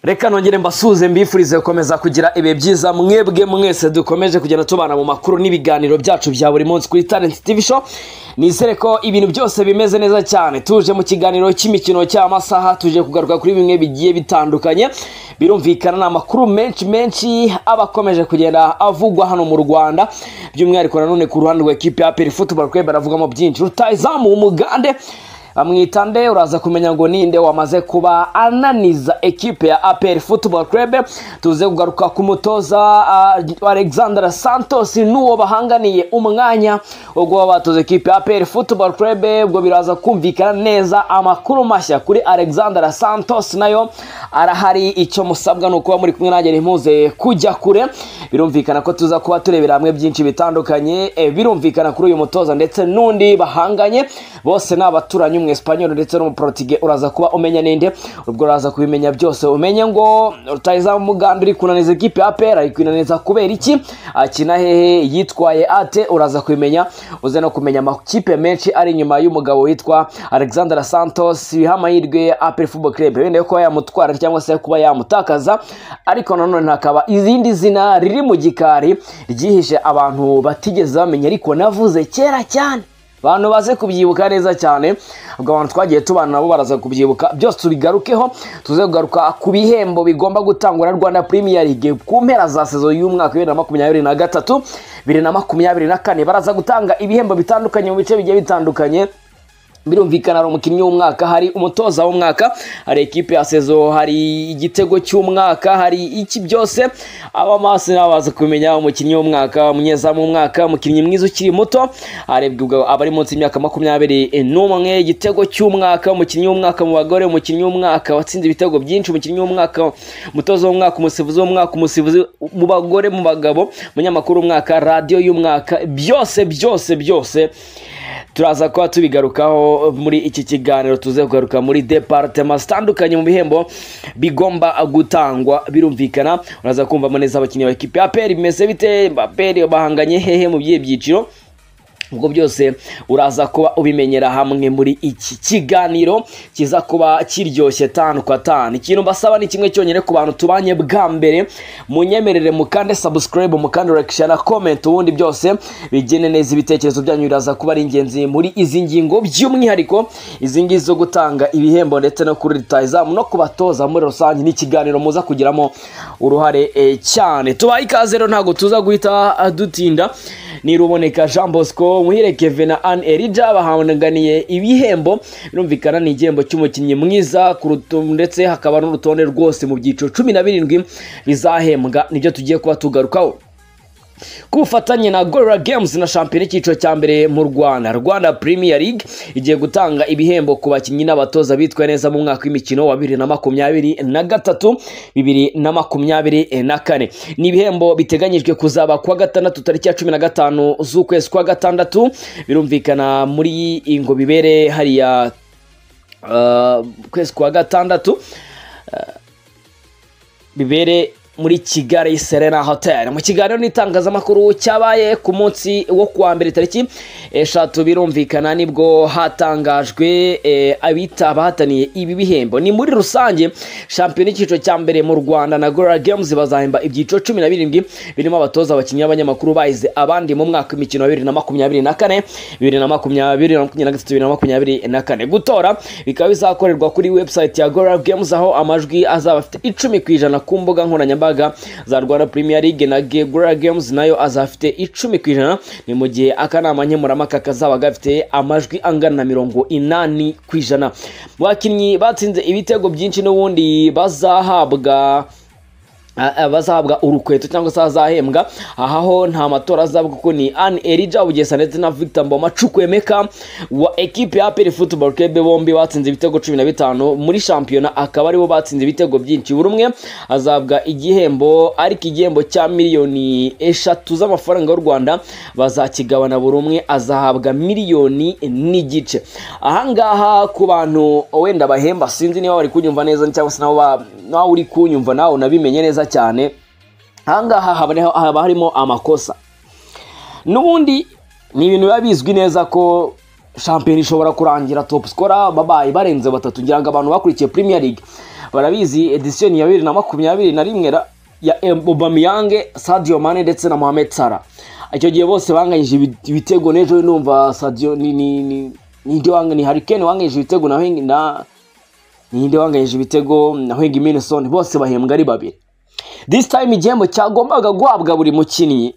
reka nongere mbasuhuze mbifurize gukomeza kugira ibihe byiza mwebwe mwese dukomeje kugenda tubana mu makuru n'ibiganiro byacu bya buri munsi kuri talent tv show nizere ko ibintu byose bimeze neza cyane tuje mu kiganiro cy'imikino cy'amasaha tuje kugaruka kuri bimwe bigiye bitandukanye birumvikana ni amakuru menshi menshi aba akomeje kugenda avugwa hano mu rwanda by'umwihariko nanone ku ruhande rwa ekipi ya peri futuboro kwebe baravugamo byinshi rutayizamu umugande bamwitande uraza kumenya ngo ninde wamaze kuba ananiza ekipe ya aperi futuboro kurebe tuze kugaruka ku mutoza uh, alexander santos n'uwo bahanganiye umwanya wo kuba batoza ekipe ya aperi futuboro kurebe ubwo biraza kumvikana neza amakuru mashya kuri alexander santos nayo arahari icyo musabwa ni ukuba muri kumwe nanjye ntimuze kujya kure birumvikana ko tuza kuba turebera hamwe byinshi bitandukanye eh, birumvikana kuri uyu mutoza ndetse n'undi bahanganye bose ni abaturanyi umwesipanyoli ndetse n'umuporotike uraza kuba umenya ninde ubwo uraza kubimenya byose umenye ngo rutayizamu muganda uri kunaniza ekipe ya pera ari kunaniza kubera iki akina hehe yitwaye ate uraza kubimenya uze no kumenya amakipe menshi ari inyuma y'umugabo witwa alexander santos biha amahirwe aperi fubo kirebe wenda kuba yamutwara cyangwa se kuba yamutakaza ariko nanone hakaba izindi zina riri mu gikari ryihishe abantu batigeze bamenya ariko navuze kera cyane abantu baze kubyibuka neza cyane ubwo abantu twagiye tubana nabo baraza kubyibuka byose tubigarukeho tuze kugaruka ku bihembo bigomba gutangwa na rwanda premier league ku mpera za sezo y'umwaka bibiri na makumyabiri na gatatu bibiri na makumyabiri na kane baraza gutanga ibihembo bitandukanye mu bice bigiye bitandukanye birumvikana hari umukinnyi w'umwaka hari umutoza w'umwaka hari ekipe ya sezo hari igitego cy'umwaka hari iki byose abamasi nabo baza kumenya umukinnyi w'umwaka umunyezamu w'umwaka umukinnyi mwiza ukiri muto harebwa abari munsi y'imyaka makumyabiri n'umwe igitego cy'umwaka umukinnyi w'umwaka mu bagore umukinnyi w'umwaka watsinze ibitego byinshi umukinnyi w'umwaka umutoza w'umwaka umusifuzi w'umwaka umusifuzi mu bagore mu bagabo umunyamakuru w'umwaka radiyo y'umwaka byose byose byose turaza kuba tubigarukaho muri iki kiganiro tuze kugaruka muri departema zitandukanye mu bihembo bigomba gutangwa birumvikana uraza kumva neza abakinnyi ba ekipi aperi bimeze bite aperi bahanganye hehe mu byihe byiciro ubwo byose uraza kuba ubimenyera hamwe muri iki kiganiro kiza kuba kiryoshye tanu kwa tanu ikintu mbasaba ni kimwe cyonyine ku bantu tubanye bwa mbere munyemerere mukande sabusikarayibu mukande rekisha na komenti ubundi byose bigene neza ibitekerezo byanyu biraza kuba ari ingenzi muri izi ngingo by'umwihariko izi ngizi zo gutanga ibihembo ndetse no kuri ritayizamu no kubatoza muri rusange n'ikiganiro muza kugiramo uruhare eh, cyane tubaye ikaze rero ntabwo tuza guhita dutinda niruboneka jean bosco muhire kevin na anne erija bahanganiye ibihembo birumvikana ni igihembo cy'umukinnyi mwiza ndetse hakaba n'urutonde rwose mu byiciro cumi na birindwi bizahembwa nibyo tugiye kuba tugarukaho ku bufatanye na gorira games na shampiyona icyiciro cya mbere mu rwanda rwanda premier league igiye gutanga ibihembo ku bakinnyi n'abatoza bitwaye neza mu mwaka w'imikino wa bibiri na makumyabiri na gatatu bibiri na makumyabiri na kane ni ibihembo biteganyijwe kuzaba kuwa gatandatu tariki ya cumi na gatanu z'ukwezi kwa gatandatu birumvikana muri ingo bibere hariya ukwezi kwa gatandatu bibere muri kigali serena hoteli mu kiganiro n'itangazamakuru cyabaye ku munsi wo kuwa mbere tariki eshatu birumvikana nibwo hatangajwe abita abahataniye ibi bihembo ni muri rusange shampiyona icyiciro cya mbere mu rwanda na gorira games bazahemba ibyiciro cumi na birindwi birimo abatoza abakinnyi b'abanyamakuru bahize abandi mu mwaka w'imikino wa bibiri na makumyabiri na kane bibiri na makumyabiri na gatatu bibiri na makumyabiri na kane gutora bikaba bizakorerwa kuri website ya gorira games aho amajwi azaba afite icumi ku ijana ku mbuga nkoranyambaga nkoranyambaga za rwanda premier league na gura games nayo azafite icumi ku ijana ni mu gihe akanama nkemurampaka kazaba gafite amajwi angana na mirongo inani ku ijana bakinnyi batsinze ibitego byinshi n'ubundi bazahabwa bazahabwa urukweto cyangwa se bazahembwa aha ho nta matora azaba kuko ni anne erija bugesa ndetse na victor mboma cukwemeka wa ekipe ya peri futuboro kebe bombi batsinze ibitego cumi na bitanu muri shampiyona akaba aribo batsinze ibitego byinshi buri umwe azabwa igihembo ariko igihembo cya miliyoni eshatu z'amafaranga y'u rwanda bazakigabana buri umwe azahabwa miliyoni n'igice ahangaha ku bantu wenda bahemba sinzi niba bari kunyumva neza cyangwa se nawe uri kunyumva nawe unabimenye neza cyane ahangaha haba harimo amakosa n'ubundi ni ibintu biba bizwi neza ko shampiyona ishobora kurangira top sikora babaye barenze batatu ngira ngo abantu bakurikiye premier league barabizi edition ya bibiri na makumyabiri na rimwe ra- ya Em- Aubameyang Sadio Mane ndetse na Mohamed Salah icyo gihe bose banganyije ibi- ibitego n'ejo numva Sadio ni ni ni ninde wanga ni Harry Kane wanganyije ibitego na Heng- na ninde wanganyije ibitego na Hwegi Minson bose bahembwa ari babiri this time igihembo cyagombaga guhabwa buri mukinnyi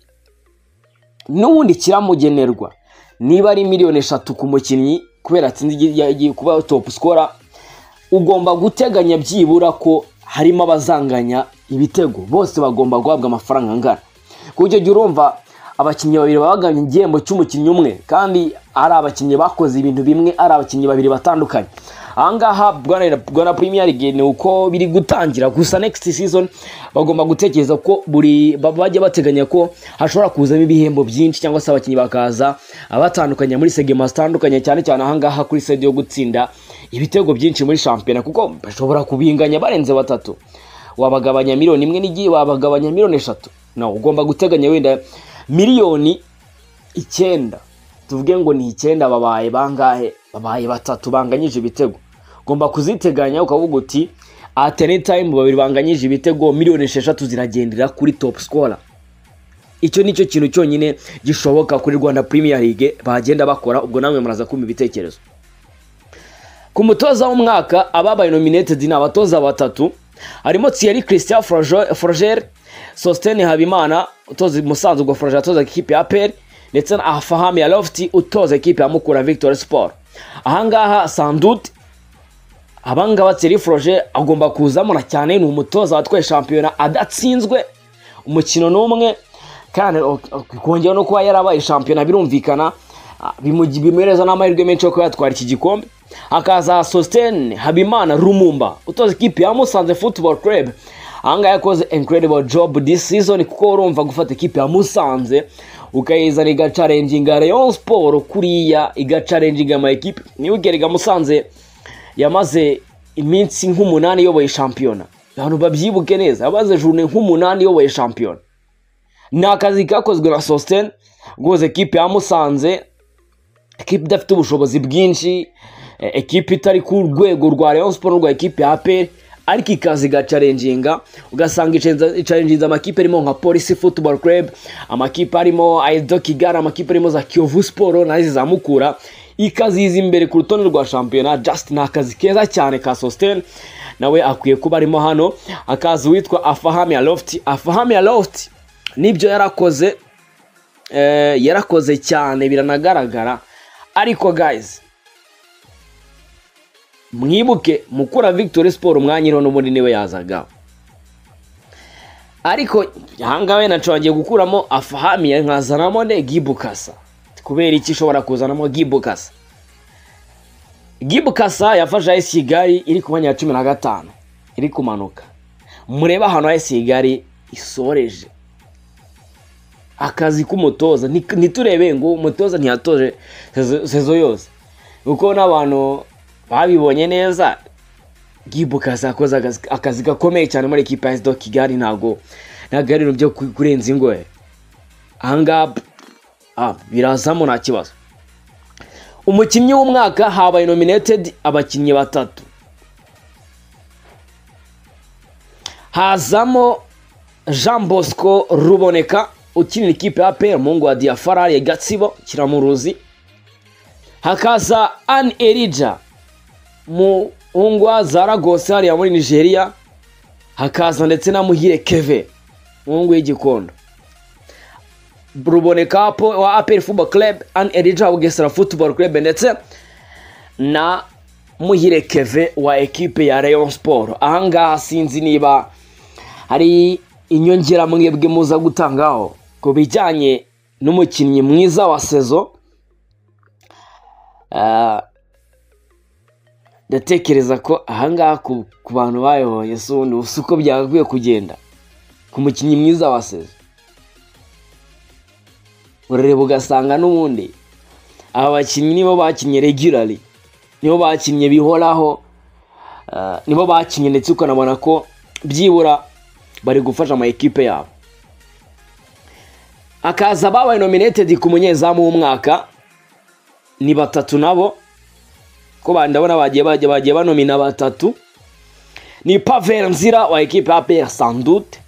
n'ubundi kiramugenerwa niba ari miliyoni eshatu ku mukinnyi kubera atsinze igi- yagiye kuba top scorer ugomba guteganya byibura ko harimo abazanganya ibitego bose bagomba guhabwa amafaranga angana ku buryo jya urumva abakinnyi babiri baba baganye igihembo cy'umukinnyi umwe kandi ari abakinnyi bakoze ibintu bimwe ari abakinnyi babiri batandukanye ahangaha Bwana- bwana premier league ni uko biri gutangira gusa next season bagomba gutekereza ko buri ba- bajya bateganya ko hashobora kuzamo ibihembo byinshi cyangwa se abakinnyi bakaza abatandukanye muri segema zitandukanye cyane cyane ahangaha kuri sede yo gutsinda ibitego byinshi muri shampiyona kuko bashobora kubinganya barenze batatu wabagabanya miliyoni imwe n'igihe wabagabanya miliyoni eshatu no ugomba guteganya wenda miliyoni icyenda tuvuge ngo ni icyenda babaye bangahe babaye batatu banganyije ibitego ugomba kuziteganya ukavuga uti at any time babiri banganyije ibitego miliyoni esheshatu ziragendera kuri top scorer icyo nicyo kintu cyonyine gishoboka kuri rwanda premier league bagenda bakora ubwo namwe muraza kumva ibitekerezo ku mutoza w'umwaka ababaye nominated ni abatoza batatu harimo Thierry Christian Froge- Froger Sostene Habimana utoza i Musanze ubwo Froger atoza ikipe ya APR ndetse na Afahami Lofty utoza ikipe ya Mukura Victory Sport ahangaha Sandut abangaba Thierry Froger agomba kuzamo na cyane ni umutoza watwaye shampiyona adatsinzwe umukino n'umwe kandi kongera no kuba yarabaye shampiyona birumvikana ah, bimugi- bimuhereza n'amahirwe menshi yo kuba yatwara iki gikombe hakaza Sostene Habimana Rumumba utoza ikipe ya Musanze Football Club ahangaha yakoze incredible job this season kuko urumva gufata ikipe ya Musanze ukayizana igacarenginga Rayon Sport kuriya igacarenginga ama ekipe niwe ugeriga Musanze yamaze iminsi nk'umunani iyoboye shampiyona abantu babyibuke neza yamaze jurune nk'umunani iyoboye shampiyona ni akazi kakozwe na sositene guhuza ekipe ya musanze ekipe idafite ubushobozi bwinshi eh, ekipe itari ku rwego rwa Rayon Sport n'urwa ekipe ya APR ariko ikaza igacarenginga ugasanga icenza- icarenginze amakipe arimo nka Police Football Club amakipe arimo Aido Kigali amakipe arimo za Kiyovu Sport nazo zamukura ikaziza imbere ku rutonde rwa shampiyona just ni akazi keza cyane ka Sostene nawe akwiye kuba arimo hano akaza uwitwa Afahami Aloft Afahami Aloft nibyo yarakoze eh, yarakoze cyane biranagaragara ariko guys mwibuke mukura victory sport umwanya iriho n'ubundi niwe yazagaho ariko ahangaha wenda nshobora gukuramo afahami nkazanamo ne gibukasa kubera iki ishobora kuzanamo gibukasa gibukasa yafashe ayesi kigali iri ku mwanya wa cumi na gatanu iri kumanuka murebe ahantu ayesi kigali isoreje akazi k'umutoza Ni- ntiturebe ngo umutoza ntiyatoje sezo- sezo yose kuko n'abantu babibonye neza gibukasa yakoze akazi- akazi gakomeye cyane muri ekipa ya sdo kigali ntabwo ntabwo ari ibintu byo ku- kurenza ingohe ahangaha p- ah, birazamo nta kibazo umukinnyi w'umwaka habaye nominated abakinnyi batatu hazamo Jean Bosco Ruboneka ukinira ikipe ya APR Mungu wa Diafarari ya Gatsibo Kiramuruzi hakaza An Erija mu ngwa za Lagos hariya muri Nigeria hakaza ndetse na Muhire Keve mu ngwa y'igikondo Ruboneka po- wa APR Football Club An Erija wa Bugesera Football Club ndetse na Muhire Keve wa ekipe ya Rayon Sport ahangaha sinzi niba hari inyongera mwebwe muza gutangaho ku bijyanye n'umukinnyi mwiza wa sezo Ah, ndatekereza ko ahangaha ku, ku bantu bayoboye si ubundi si uko byagakwiye kugenda ku mukinnyi mwiza wa sezo urareba ugasanga n'ubundi aba bakinnyi nibo bakinnye regularly nibo bakinnye bihoraho Ah, nibo bakinnye ndetse ukanabona ko byibura bari gufasha ama ekipe yabo akaza ababaye nominated ku munyezamu w'umwaka ni batatu nabo ko ba- ndabona bagiye bagiye bagiye banomina batatu ni Pavel Nzira wa ekipe ya APR sans doute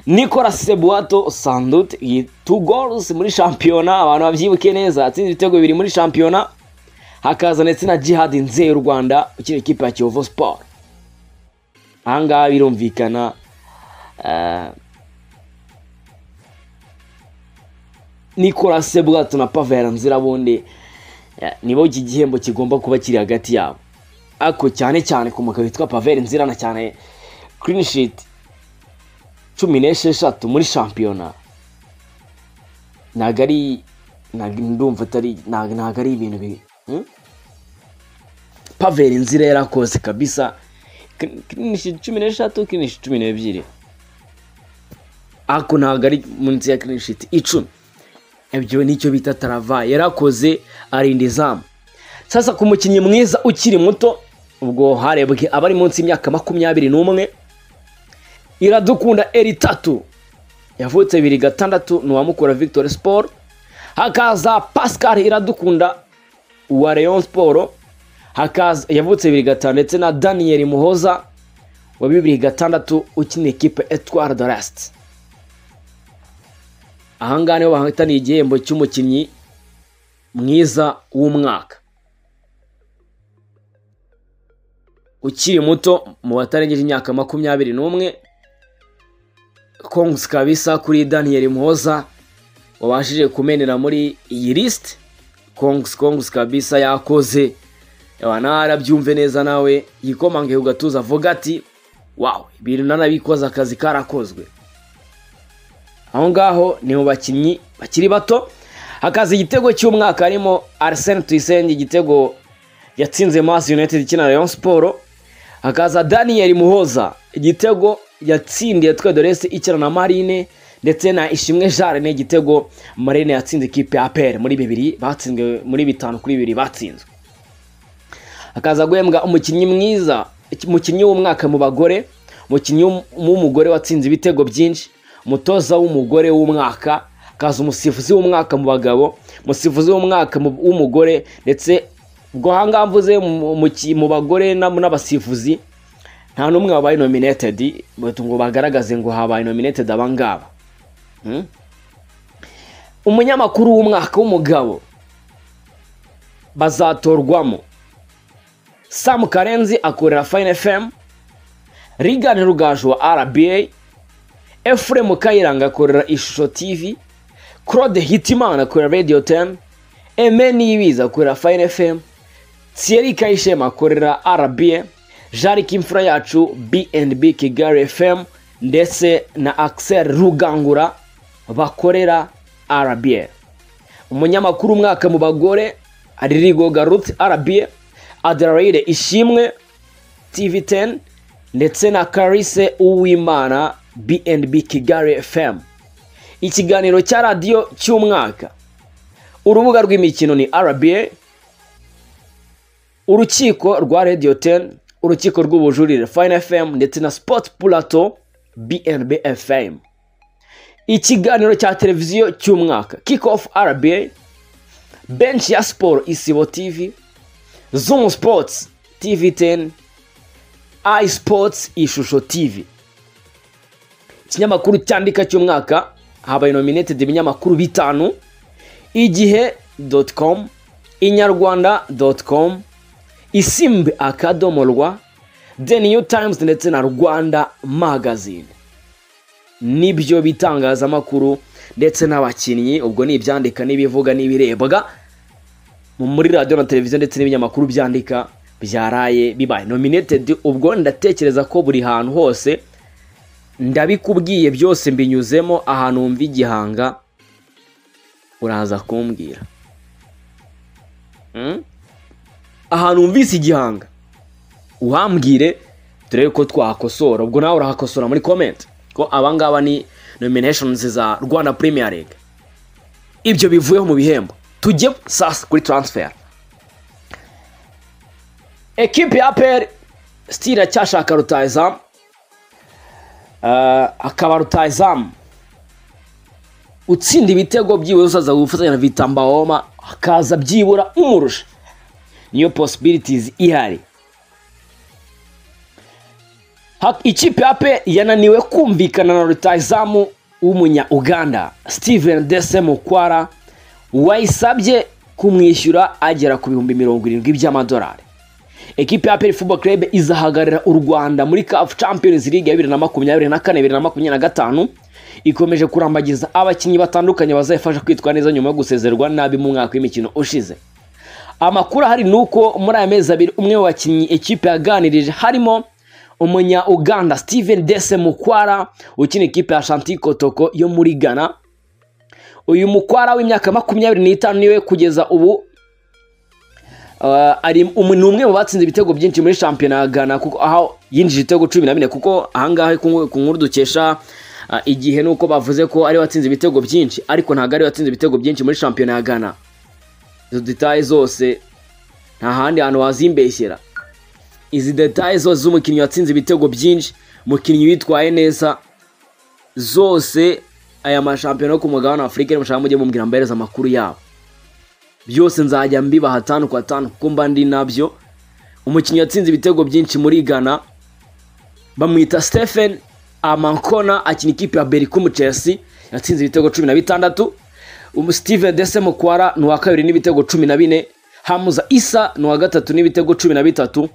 Nicolas Sebuato sans doute yi- two goals muri shampiyona abantu babyibuke neza atsinze ibitego bibiri muri shampiyona hakaza ndetse na Jihad Nzeye y'u Rwanda ukina ikipe ya Kiyovu Sport ahangaha birumvikana eh, Nicolas Sebwato na Pavel Nzira bundi eh, nibo iki gihembo kigomba kuba kiri hagati yabo ariko cyane cyane ku mugabo witwa Pavel Nzira na cyane clean sheet cumi n'esheshatu muri shampiyona ntabwo ari ntabwo ndumva atari ntabwo ntabwo ari ibintu bi hmm? Pavel Nzira yarakoze kabisa clean sheet cumi n'esheshatu clean sheet cumi n'ebyiri ariko ntabwo ari munsi ya clean sheet icumi ibyo nicyo bita tarava yarakoze arinda izamu sasa ku mukinnyi mwiza ukiri muto ubwo harebwe abari munsi y'imyaka makumyabiri n'umwe iradukunda eri tatu yavutse bibiri gatandatu ni uwamukura victoire sport hakaza pascal iradukunda uwa rayon sport hakaza yavutse bibiri gatanu ndetse na daniel muhoza wa bibiri gatandatu ukina ikipe etware de lasite ahangaha niho bahataniye igihembo cy'umukinnyi mwiza w'umwaka ukiri muto mu batarengeje imyaka makumyabiri n'umwe kongusi kabisa kuri daniyeli muhoza wabashije kumenera muri iyi lisiti kongusi kongusi kabisa yakoze narabyumve neza nawe yikomange ku gatuza avuga ati wawe ibintu nanabikoze akazi karakozwe aho ngaho ni mu bakinnyi bakiri bato hakaza igitego cy'umwaka harimo arsene tuyisenge igitego yatsinze masi united ikina rayon siporo hakaza daniel muhoza igitego yatsindiye twedorese ikina na marine ndetse na ishimwe jare ni igitego marine yatsinze ikipe ya pere muri bibiri batsinzwe muri bitanu kuri bibiri batsinzwe hakaza guhembwa umukinnyi mwiza umukinnyi w'umwaka mu bagore umukinnyi w'um- w'umugore watsinze ibitego byinshi umutoza w'umugore w'umwaka hakaza umusifuzi w'umwaka mu bagabo umusifuzi w'umwaka mu- w'umugore ndetse ubwo ahangaha mvuze mu- mu ki- mu bagore n'ab- n'abasifuzi nta n'umwe wabaye nominated bati ngo bagaragaze ngo habaye nominated abangaba Hmm? umunyamakuru w'umwaka w'umugabo bazatorwamo Sam Karenzi akorera Fine FM, Regan Rugaju wa RBA, Efrem Kayiranga akorera Ishusho TV, Claude Hitimana akorera Radio 10, Aime Niyibizi akorera Fine FM, Thierry Kayishema akorera RBA, Jari Imfura yacu BNB Kigali FM ndetse na Axel Rugangura bakorera RBA. umunyamakuru umwaka mu bagore aririgo garut rba adelaide ishimwe tv 10 ndetse na karise uwimana bnb kigali fm ikiganiro cya radiyo cy'umwaka urubuga rw'imikino ni rba urukiko rwa radio 10 urukiko rw'ubujurire fine fm ndetse na sport plateau bnb fm ikiganiro cya televiziyo cy'umwaka kick off rba bench ya siporo isibo tv zoom sports tv 10 i sports ishusho tv ikinyamakuru cyandika cy'umwaka habaye nominated ibinyamakuru bitanu igihe com inyarwanda com isimbi akadomo rwa the new times ndetse na rwanda magazine nibyo bitangazamakuru ndetse n'abakinnyi ubwo ni ibyandika n'ibivuga n'ibirebwa mu- muri radiyo na televiziyo ndetse n'ibinyamakuru byandika byaraye bibaye nominated ubwo ndatekereza ko buri hantu hose ndabikubwiye byose mbinyuzemo ahantu wumva igihanga uraza kumbwira Hmm? ahantu wumvise igihanga uhambwire turebe ko twakosora ubwo nawe urahakosora muri comment ko abangaba ni nominations za rwanda premier league ibyo bivuyeho mu bihembo tujye sasa kuri transfer ekipe ya peri sitira cyashaka rutayizamu Eh, akaba rutayizamu utsinda ibitego byibura uzaza gufatanya na vitambahoma hakaza byibura umurusha niyo possibilities ihari Ha- ikipe ya pe yananiwe kumvikana na rutayizamu w'umunya uganda steven dese mukwara wayisabye kumwishyura agera ku bihumbi mirongo irindwi by'amadolari ekipe ya peri football club izahagararira u rwanda muri caf champions league ya bibiri na makumyabiri na kane bibiri na makumyabiri na gatanu ikomeje kurambagiza abakinnyi batandukanye bazayifasha kwitwara neza nyuma yo gusezerwa nabi mu mwaka w'imikino ushize amakuru ahari ni uko muri aya mezi abiri umwe mu bakinnyi ekipe yaganirije harimo umunya uganda steven dese mukwara ukina ikipe ya shanti kotoko yo muri ghana uyu mukwara w'imyaka makumyabiri n'itanu niwe kugeza ubu Uh, ari um- ni umwe mu batsinze ibitego byinshi muri shampiyona ya Ghana kuko aho yinjije ibitego cumi na bine kuko ahangaha ku nku- ku nkuru dukesha uh, igihe nuko bavuze ko ari watsinze ibitego byinshi ariko ntabwo ari watsinze ibitego byinshi muri shampiyona ya Ghana izo detaye zose nta handi hantu wazimbeshyera izi detaye zose z'umukinnyi watsinze ibitego byinshi umukinnyi witwaye neza zose aya mashampiyona yo ku mugabane wa afurika nimushaka mujye mumbwira mbahereza amakuru yabo byose nzajya mbibaha atanu ku atanu kuko mba ndi nabyo umukinnyi watsinze ibitego byinshi muri ghana bamwita stephen amankona akina ikipe ya berikumu chelsea yatsinze ibitego cumi na bitandatu Umu- steven dese mukwara ni uwa kabiri n'ibitego cumi na bine hamuza isa ni uwa gatatu n'ibitego cumi na bitatu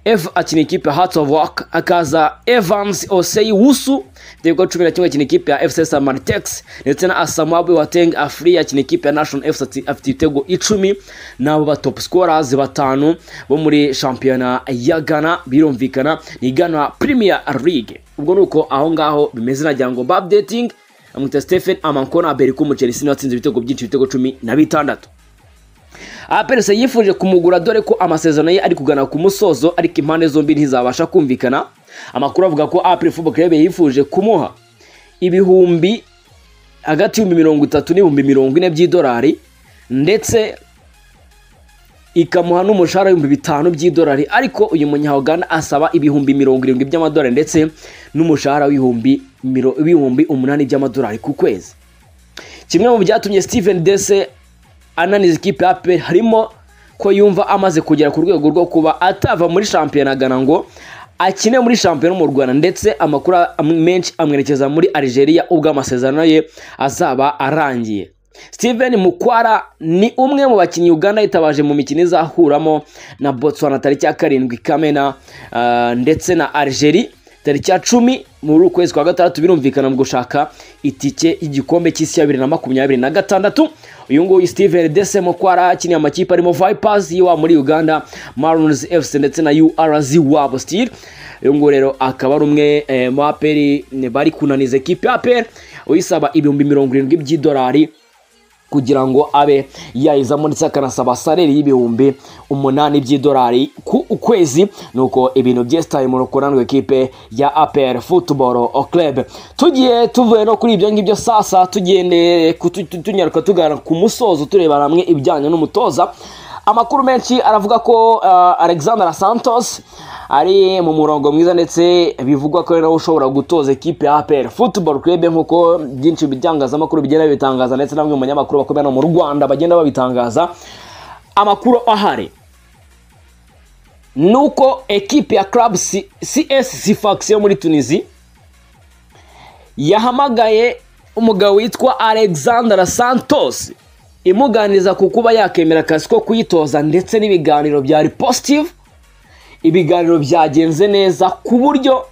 eva akina ikipe ya hearts of work akaza evans osei wusu ibitego cumi na kimwe akina ikipe ya fc samaritex ndetse na asamwabu wateng afri akina ikipe ya national fc ati- afite ibitego icumi nabo ba top scorers batanu bo muri shampiyona ya ghana birumvikana ni ghana premier league ubwo ni uko aho ngaho bimeze nagira ngo mba updating amwita stephen amankona aberiku umuchelisi watsinze ibitego byinshi ibitego cumi na bitandatu aperese yifuje kumugura dore ko amasezerano ye ari kugana ku musozo ariko impande zombi ntizabasha kumvikana amakuru avuga ko apre football club yifuje kumuha ibihumbi hagati y'ibihumbi mirongo itatu n'ibihumbi mirongo ine by'idolari ndetse ikamuha n'umushahara w'ibihumbi bitanu by'idolari ariko uyu munyauganda asaba ibihumbi mirongo irindwi by'amadolari ndetse n'umushahara w'ibihumbi miro- w'ibihumbi umunani by'amadolari ku kwezi kimwe mu byatumye steven dese ananiza ikipe ya pe harimo ko yumva amaze kugera ku rwego rwo kuba atava muri shampiyona gana ngo akine muri shampiyona mu rwanda ndetse amakuru am- menshi amwerekeza muri algeria ubwo amasezerano ye azaba arangiye steven mukwara ni umwe mu bakinnyi uganda yitabaje mu mikino izahuramo na botswana tariki ya karindwi kamena ah, ndetse na algeria tariki ya cumi muri ukwezi kwa gatandatu birumvikana mu gushaka itike y'igikombe cy'isi ya bibiri na makumyabiri na gatandatu uyu nguyu steven dese mukwara akiniye amakipe arimo vipers y'iwabo muri uganda marons fc ndetse na urz wabo stil uyu nguyu rero akaba ari umwe eh, mu aperi bari kunaniza ekipe ya aperi uyisaba ibihumbi mirongo irindwi by'idolari kugira ngo abe yayizamo ndetse akanasaba sareri y'ibihumbi umunani by'idolari ku kwezi nuko ibintu byesitaye mu rukuranwa ekipe ya APR Football Club tugiye tuvuye no kuri ibyo ngibyo sasa tugendeye ku- tu- tu- tunyaruka tugana ku musozo tureba hamwe ibijyanye n'umutoza amakuru menshi aravuga ko uh, alexander santos ari mu murongo mwiza ndetse bivugwa ko ari nawe ushobora gutoza ekipe ya apr football club nk'uko byinshi bitangazamakuru bigenda bibitangaza ndetse na bamwe mu banyamakuru bakomeye hano mu rwanda bagenda babitangaza amakuru ahari ni uko ekipe ya club C- cs sifax yo muri tunisi yahamagaye umugabo witwa alexander santos imuganiriza ku kuba yakemera akazi ko kuyitoza ndetse n'ibiganiro byari positive ibiganiro byagenze neza ku buryo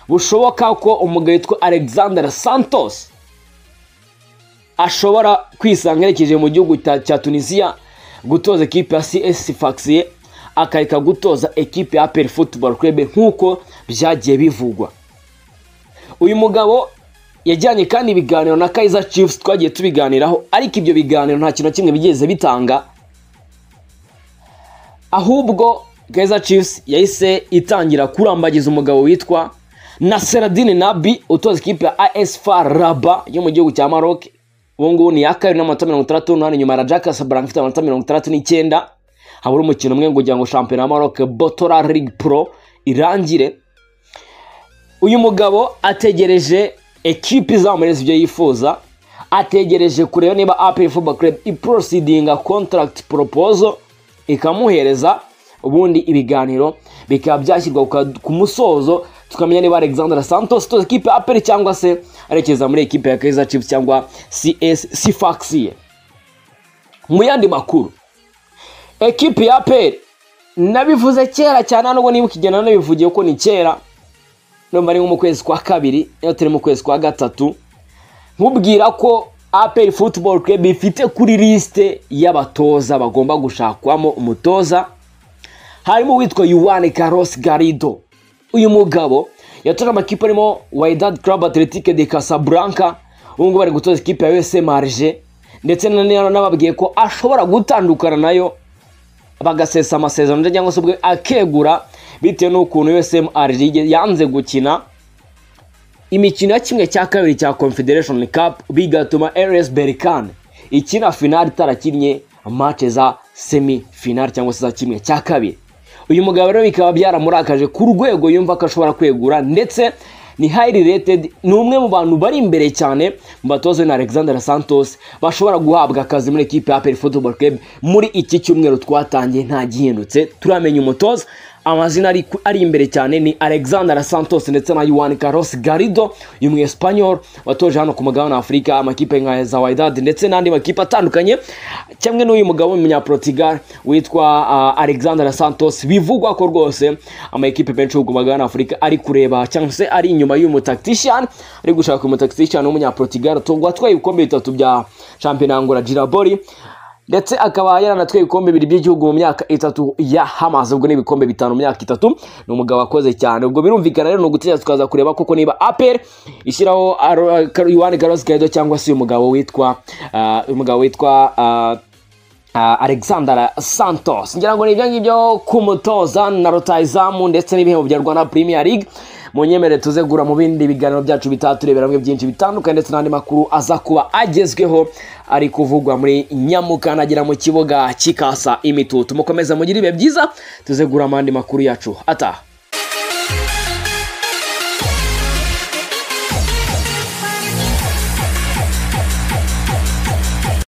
bushoboka ko umugabo witwa alexander santos ashobora kwisanga yerekeje mu gihugu cya cya tunisiya gutoza ekipe ya cs faxiye akareka gutoza ekipe ya peri football club nk'uko byagiye bivugwa uyu mugabo yajyanye kandi ibiganiro na Kaizer Chiefs twagiye tubiganiraho ariko ibyo biganiro nta kintu na kimwe bigeze bitanga ahubwo Kaizer Chiefs yahise itangira kurambagiza umugabo witwa Nasseradine Nabi utoza ikipe ya AS FAR Rabat yo mu gihugu cya Maroc ubu ngubu ni iya kabiri n'amanota mirongo itandatu n'umunani nyuma ya Raja Casablanca ifite amanota mirongo itandatu n'icyenda habura umukino umwe ngo ugira ngo shampiyona ya Maroc Botola League Pro irangire uyu mugabo ategereje ekipi izamuhereza ibyo yifuza ategereje kureba niba apr football club iprosidinga contract proposal ikamuhereza ubundi ibiganiro bikaba byashyirwa ku ka- ku musozo tukamenya niba alexandre santos tuzi ekipe ya aperi cyangwa se arekeza muri ekipe ya kaiza chiefs cyangwa cs sifaxi mu yandi makuru ekipe ya aperi nabivuze kera cyane nubwo niba ukigenda nabivugiye ko ni kera numva ari nko mu kwezi kwa kabiri iyo turi mu kwezi kwa gatatu nkubwira ko aperi futuboro kebi ifite kuri lisite y'abatoza bagomba gushakwamo umutoza harimo uwitwa yuwane karosi garido uyu mugabo yatoje amakipe arimo wayidadi karabu atletike de kasaburanka ubu ngubu ari gutoza ikipe ya usm marije ndetse na- n'ababwiye ko ashobora gutandukana nayo bagasesa amasezerano ndetse cyangwa se ubwe akegura bitewe n'ukuntu usm arije yanze gukina imikino ya kimwe cya kabiri cya confederation cup bigatuma rs berikane ikina finali itarakinnye match za semi finali cyangwa se za kimwe cya kabiri uyu mugabo rero bikaba byaramurakaje ku rwego yumva ko ashobora kwegura ndetse ni highly rated ni umwe mu bantu bari imbere cyane mu batozwe na alexander santos bashobora guhabwa akazi muri ekipe ya aperi football club muri iki cyumweru twatangiye nta gihindutse turamenya umutoza amazina ari, ari imbere cyane ni alexander santos ndetse na yuan carlos garido uyu mu espanyol watoje hano ku mugabane wa afurika amakipe nka za wydad ndetse n'andi makipe atandukanye kimwe n'uyu mugabo w'umunyaportugal witwa ah, alexander santos bivugwa ko rwose amakipe menshi yo ku mugabane wa afurika ari kureba cyangwa se ari inyuma y'uyu mutakitishiyani ari gushaka uyu mutakitishiyani w'umunyaportugal watwaye ibikombe bitatu bya shampiyona angola girabori ndetse akaba yaranatwaye ibikombe bibiri by'igihugu mu myaka itatu yahamaze ubwo ni ibikombe bitanu mu myaka itatu ni umugabo wakoze cyane ubwo birumvikana rero ni ugutegereza tukaza kureba koko niba aperi ishyiraho Aro- Kar- Yohani garosi gaido cyangwa se uyu mugabo witwa ah, uyu mugabo witwa ah, ah, Alexander Santos ngira ngo ni ibyo ngibyo ku mutoza na rutayizamu ndetse n'ibihembo bya Rwanda Premier League munyemere tuzegura mu bindi biganiro byacu bitaha turebera hamwe byinshi bitandukanye ndetse n'andi makuru aza kuba agezweho ari kuvugwa muri nyamukandagira mu kibuga cy'ikasa imitutu mukomeze mugire ibihe byiza tuzegura mu yandi makuru yacu ataha